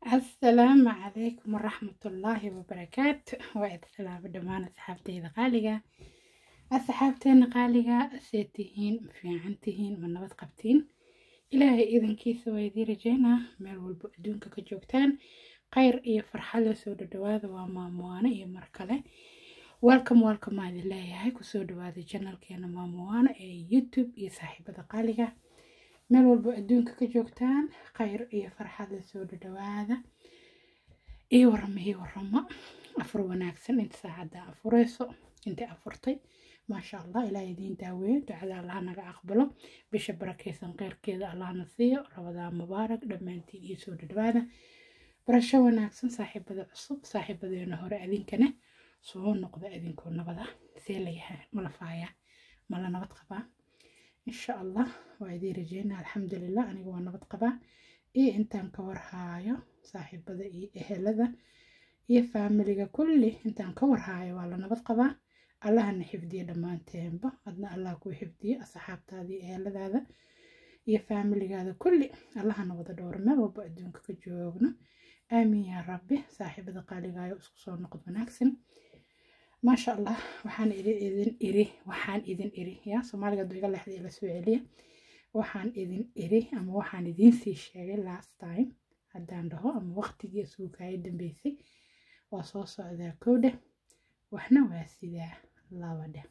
asalaamu calaykum waraxmatullaahi wabarakaatu waa id salaamo dhammaan asxaabteyda qaaliga asxaabteena qaaliga see tihiin ma fiican tihiin ma nabad qabtiin ilaahay idankiisa waa idii rajeynaa meel walbo adduunka ka joogtaan khayr iyo farxad la soo dhadhawaada waa maamuwaano iyo mar kale welcome welcome aa idin leeyahay kusoo dhawaada janalkeena maamuwaano ee youtube iyo saaxiibada qaaliga meel walbo adduunka ka joogtaan khayr iyo farxad la soo dhadhawaada ii warama ii waramo afur wanaagsan inta saacadda afureyso inta afurtay maasha allah ilaah idiin daaweeyo ducada allah naga aqbalo bisha barakeysan kheyrkeeda allahna siiyo rabadaa mubaarak dhammaantiin iyo soo dhadhawaada barasho wanaagsan saaxiibada cusub saaxiibadeena hore adinkana soo noqda adinkoo nabada see layahay mala faaya mala nabad qabaa insha allah waa idii rajeynaa alxamdulilah aniga waa nabad qabaa iyo intaan ka warhaayo saaxiibada iyo ehelada iyo faamiliga kulli intaan ka warhaayo waa la nabad qabaa allahana xifdiya dhammaanteenba adna allah kuu xifdiyo asxaabtaada iyo eheladaada iyo faamiligaada kulli allahana wada dhowro meel walba adduunka ka joogno aamiin yaa rabbi saaxiibada qaaligaayo isku soo noqod wanaagsan maasha allah waxaan idin iri waxaan idin iri yaa soomaaliga haduu iga leexda ila soo celiya waxaan idin iri ama waxaan idiin sii sheegay last time haddaan dhaho ama waqtigii isugu kaaya dambeysay waa soo socdaa kowdhe waxna waa sidaa laba dheh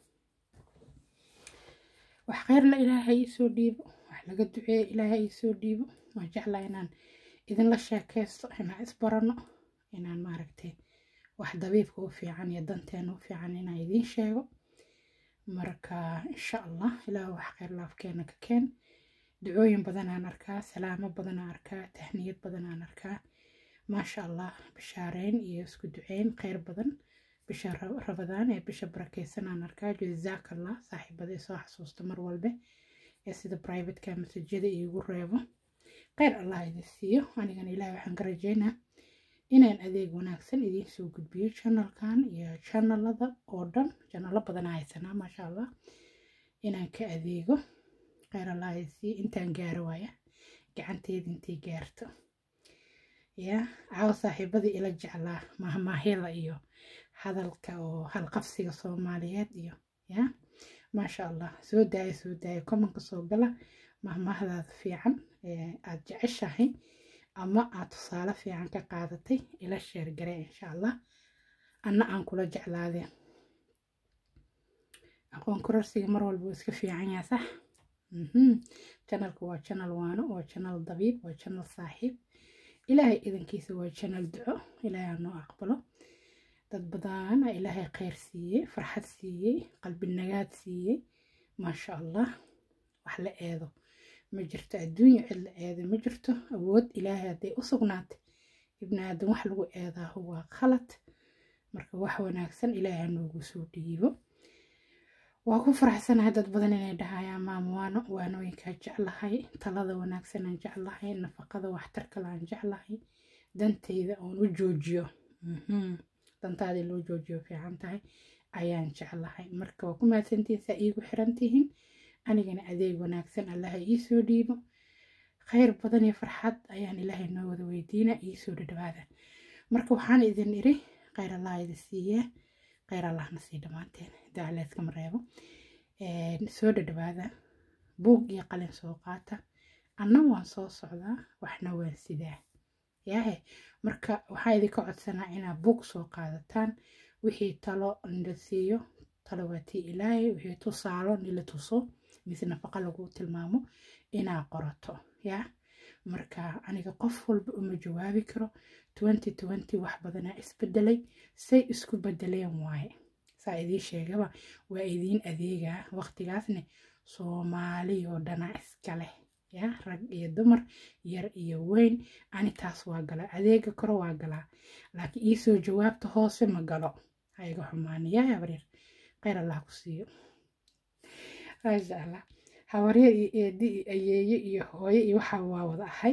wax kheyrla ilaahay iisoo dhiibo wax laga duceeya ilaahay iisoo dhiibo waan jeclaa inaan idinla sheekaysto inaan isbarano inaan maaragtay wax dabiibka u fiican iyo danteena u fiican inaan idiin sheego marka insha allah ilaah wax kheyr laafkeena ka keen ducooyin badanaan arkaa salaamo badanaan arkaa tahniyad badanaan arkaa maasha allah bishaareyn iyo isku duceyn kheyr badan bisha rabadaan ee bisha barakeysanaan arkaa jazaakallah saaxiibada isoo xasuusta mar walbe ee sida privateka masajyada iigu reebo kheyr allah idin siiyo anigana ilaah waxaan ka rajeynaa inaan adeeg wanaagsan idiin soo gudbiyo janalkan iyo janalada oo dhan janalo badanaa haysanaa maasha allah inaan ka adeego kheyr allah isii intaan gaaro waaya gacanteeda intay gaarto ya caawa saaxiibadii ila jeclaa mahmaahida iyo hadalka oo halqabsiga soomaaliyeed iyo ya maasha allah soo daaya soo daaya komanka soo gala mahmaahdaada fiican aada jeceshahay ama aad tusaale fiican ka qaadatay ila sheergare insha allah anna aan kula jeclaadeen aqoon kororsiga mar walba uu iska fiican yaha sax janalka waa janal waano waa janal dabiib waa janal saaxiib ilaahay idankiisa waa janal duco ilaahay anoo aqbalo dad badana ilaahay kheyr siiyey farxad siiyey qalbi nagaad siiyey maasha allah wax la eedo ma jirto adduunya cid la eeday ma jirto awood ilaahay hadday u sugnaatay ibni aadan wax lagu eedaaho waa khalad marka wax wanaagsan ilaahay hanoogu soo dhiibo waa ku faraxsanahay dad badan inay dhahayaan maamuwaano waanooyinkaa jeclahay talada wanaagsan aan jeclahay nafaqada waxtarkale aan jeclahay danteyda oon u joojiyo dantaadii loo joojiyo fiican tahay ayaan jeclahay marka waa ku mahadsantihiin saa iigu xiran tihiin anigana adeeg wanaagsan allaha iisoo dhiibo kheyr badan iyo farxad ayaan ilaahay noo wada weydiina iisoo dhadhawaada marka waxaan idin iri kheyr allah idi siiyaa kheyr allahna sii dhammaanteen dacleedkama reebo soo dhadhawaada buug iyo qalin soo qaata anna waan soo socdaa waxna waan sidaa yaahe marka waxaa idinka codsanaa inaad buug soo qaadataan wixii talo nila siiyo talo waa tii ilaahay wixii tusaalo nila tuso mise nafaqa lagu tilmaamo inaa qorato yaa marka aniga qof walba uma jawaabi karo twenty twenty wax badanaa isbedelay say isku bedeleen waaye saa idiin sheegaba waa idiin adeegaa waqtigaasne soomaaliyoo dhanaa iska leh yaa rag iyo dumar yar iyo weyn ani taas waa galaa adeega koro waa galaa laakiin iisoo jawaabta hoose ma galo ha iga xumaaniyaa habaryar kheyr allah ku siiyo maasha allah habarya iyo eedi iyo ayeeye iyo hooye iyo waxaa waa wada ahay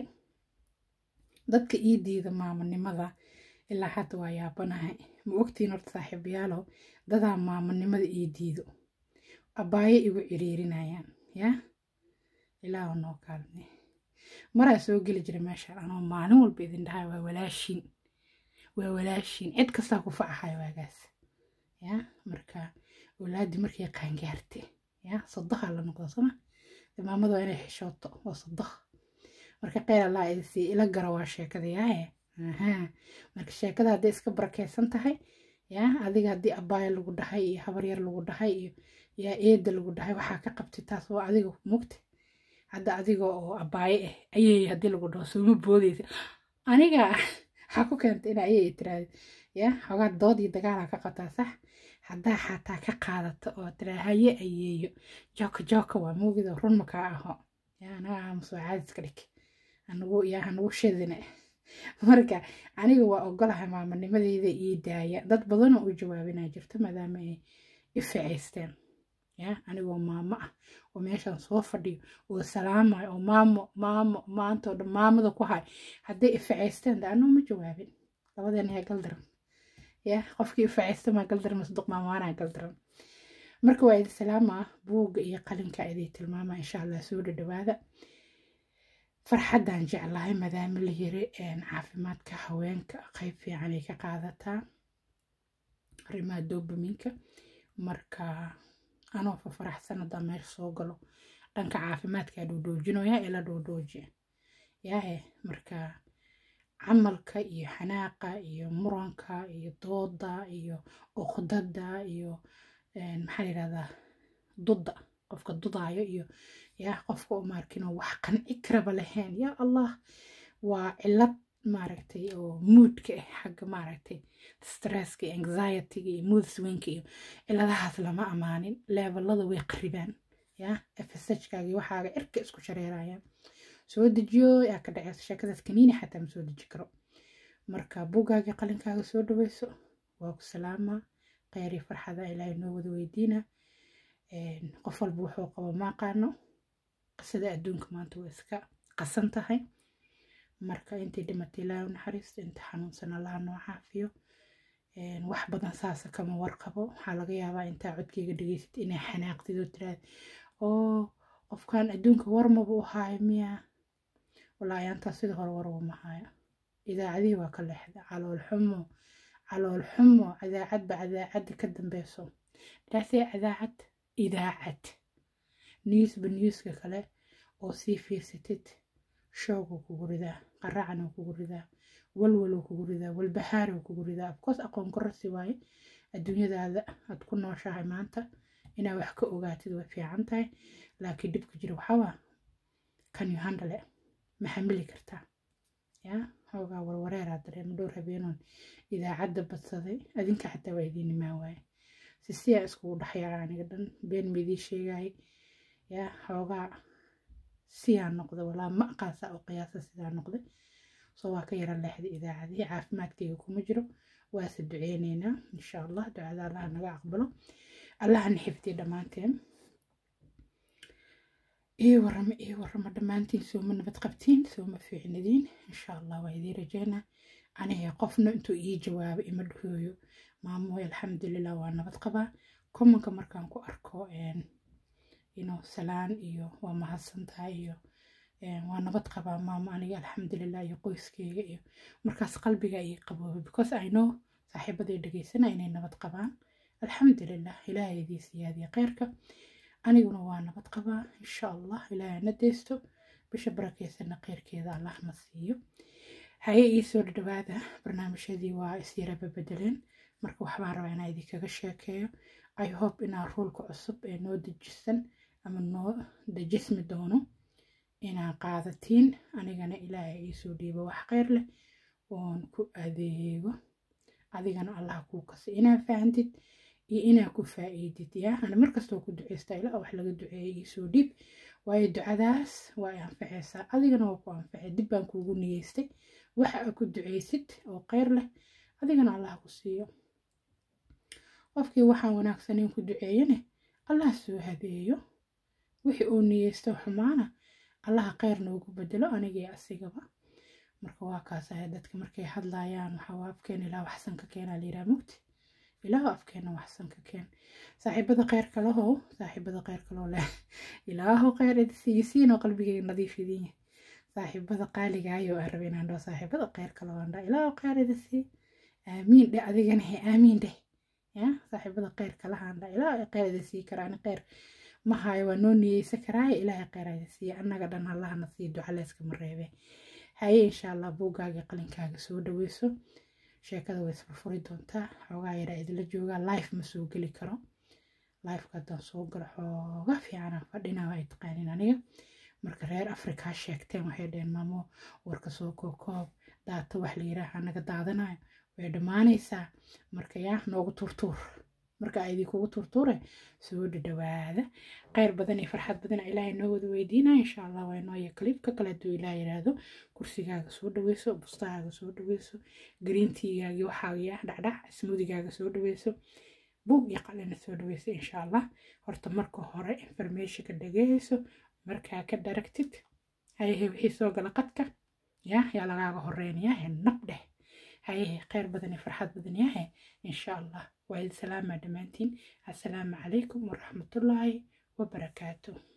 dadka ii diida maamonimada ilaa hadda waa yaabanahay ma ogtiin horta saaxiibayaalow dadaa maamonimada ii diido abaayo igu ciriirinayaan yaa ilaahu noo kaalme maraa soo geli jira meesha anoo maalin walba idin dhahay waa walaashin waa walaashin cid kastaa ku facahay waagaas ya marka walaadii markay qaangaarte ya sodoha la noqdo soma maamada waa inay xishooto waa sodoh marka qeyr allah idisii ila gara waa sheekada yaaye marka sheekada hadday iska barakeysan tahay ya adiga haddii abaayo lagu dhahay iyo habaryar lagu dhahay iyo yaa eeda lagu dhahay waxaa ka qabtay taas waa adiga mugta hadda adiga oo abaaye ah ayay haddii lagu dhaho sooma boodeysa aniga waxaa ku keentay in ayay tiraahdo ya xogaa dood iyo dagaalaa ka qabtaa sax haddaa xataa ka qaadato oo tiraa haye ayeeyo jooka jooka waa muugido run makaa aho ya anaga aamusoo caadiska dhig anagu yaa hanagu shidine marka aniga waa ogolahay maamanimadeyda ii daaya dad badanoo u jawaabinaa jirto maadaama ay ificaysteen ya anigoo maamo ah oo meeshaan soo fadhiyo oo salaamayo oo maamo maamo maanta oo dhan maamada ku hay hadday ificaysteen de anuu ma jawaabin labadeena yaa galdaran ya qofkii ificaysta maa galdaran masduq maamaanaa galdaran marka waa idi salaamaa buugga iyo qalinka idii tilmaama insha allah soo dhadhawaada farxaddaan jeclahay maadaama la yiri caafimaadka haweenka qayb fiican ay ka qaadataa arrimaha doobaminka marka anoo fafaraxsan haddaan meesha soo galo dhanka caafimaadkaa dhoodhoojinaya ila dhoodhooji yaahe marka camalka iyo xanaaqa iyo muranka iyo dooda iyo uqdada iyo maxaa yidhahdaa dudda qofka dudaayo iyo yaa qofka u maarkinoo wax qanci karaba lahayn yaa allah waa cilad maaragtay oo moodka ah xagga maaragtay stresska iyo anxietyga iyo mood swinka iyo ciladahaas lama amaanin levelada way qaribaan yaa fshkaagi waxaaga cirka isku shareerayaan soo dejiyo yaa ka dhaceysa sheekadaas kaniini xataa ma soo deji karo marka buuggaagii qalinkaaga soo dhaweyso waa ku salaamaa kheyrii farxada ilaahay noo wada weydiina qof walba wuxuu qabo maaqaano qisada adduunka maanta waa iska qasan tahay marka intii dhimatay ilaahay u naxariisto inta xanuunsan allaha noo caafiyo wax badan saasa kama warqabo waxaa laga yaabaa intaa codkeyga dhegeysad inay xanaaqdid oo tiraad oo qofkan adduunka warmaba u haayo miya walaahi antaa sida hore warwa ma haayo idaacadihii waa ka leexda calool xumo calool xumo cadaacadba cadaacadda ka dambeyso dhaasee cadaacad idaacad newsba newska kale oo sii fiirsatid shooguu kugu ridaa qaracanuu kugu ridaa walwaluu kugu ridaa walbahaaruu kugu ridaa afkoos aqoon kororsi waaye adduunyadaada aad ku nooshahay maanta inaa wax ka ogaatid way fiican tahay laakiin dhibka jira waxaawaa kan you handle ma xamili kartaa yaa xoogaa warwareeraa dareema dhowr habeenoon idaacadda badsaday adinka xataa waa idiin imaan waaye si siyaa iskugu dhexyaaca aniga dhan been maidii sheegayay yaa xoogaa siyaa noqda walaa ma aqaasa oo qiyaasa sidaa noqday soo waa ka yara leexday idaacadihii caafimaadkayga kuma jiro waase duceyneynaa insha allah ducada allaha naga aqbalo allahana xifdiya dhammaanteen ii warama ii warama dhammaantiin sooma nabad qabtiin sooma fiicnadiin insha allah waa idiin rajeynaa aniga qofna intuu ii jawaabo ima dhahooyo maamoy alxamdulilah waa nabad qabaa komanka markaan ku arko ino salaan iyo waa mahadsantahay iyo waa nabad qabaa maamo aniga alxamdulilah iyo qoyskeyga iyo markaas qalbiga ii qabooba because i know saaxiibaday dhegeysana inay nabad qabaan alxamdulilah ilaahay idii siyaadiya kheyrka aniguna waa nabad qabaa insha allah ilaahay na deysto bisha barakeysana kheyrkeeda allah na siiyo haye ii soo dhadhawaada barnaamijyadii waa isyaraba bedeleen marka waxbaan rabaa inaa idinkaga sheekeeyo i hope inaa ruulka cusub ee noo dejisan ama noo dejismi doono inaa qaadatiin anigana ilaahay iisoo dhiibo wax kheyr leh oon ku adeego adigana allah kuu kasi inaa fahantid iyo inaa ku faa'iidid yaa ana markastoo ku duceysta ilaa wax laga duceeyay iisoo dhiib waayo ducadaas waa i anfaceysaa adigana waa ku anfacay dib baan kuugu niyeystay waxa aa ku duceysid oo kheyr leh adigana allah ku siiyo qofkii waxaan wanaagsaneyn ku duceeyane allah soo habeeyo wixii uu niyeysto xumaana allaha kheyr noogu bedelo anigii asigaba marka waa kaasahay dadka markay hadlayaan waxaa afkeena ilaa waxsan ka keenaa layidhaha mugti ilaahu afkeena waxsan ka keen saaxiibada kheyrka lahow saaxiibada kheyrka loo leh ilaahu kheyr idisiiyisiinoo qalbigeyga nadiif idin yahay saaxiibada qaaligaayoo aan rabay inaan dhaho saaxiibada kheyr kale waan dhaha ilaa kheyr ida sii aamiin dheh adigana he aamiin dheh ya saaxiibada kheyr kalahaan dhaha ilaa kheyr ida sii kara ani kheyr ma hayo waa noo niyeysa karaaye ilaahay kheyr ida siiya annaga dhan allahna sii duca layskama reebe haye insha allah buuggaaga qalinkaaga soo dhaweyso sheekada way isfurfuri doontaa xoogaa yaraa idila joogaa life ma soo geli karo lifeka haddaan soo galo xooga fiicana fadhina ay taqaanin aniga marka reer afrikaa sheegteen waxay dhaheen maamo warka soo kookoob daata wax la yiraaha naga daadanayo way dhammaanaysaa marka yaa noogu turtuur marka aydii kugu turtuure soo dhadhawaada kheyr badan iyo farxad badan ilaahay noo wada weydiinaya insha allah waa inooya kaliibka kale hadduu ilaah yiraahdo kursigaaga soo dhaweyso bustahaaga soo dhaweyso greenteagaagi waxaagiya dhacdhac smuudigaaga soo dhaweyso buug iyo qalina soo dhaweyso insha allah horta marka hore informationka dhageyso markaa ka daragtid hayehe wixii soo gala qadka ya yaa lagaaga horeynayahe nab dheh hayehe kheyr badan iyo farxad badan yahe insha allah waa idin salaamaa dhammaantiin assalaamu calaykum waraxmatullaahi wabarakaatu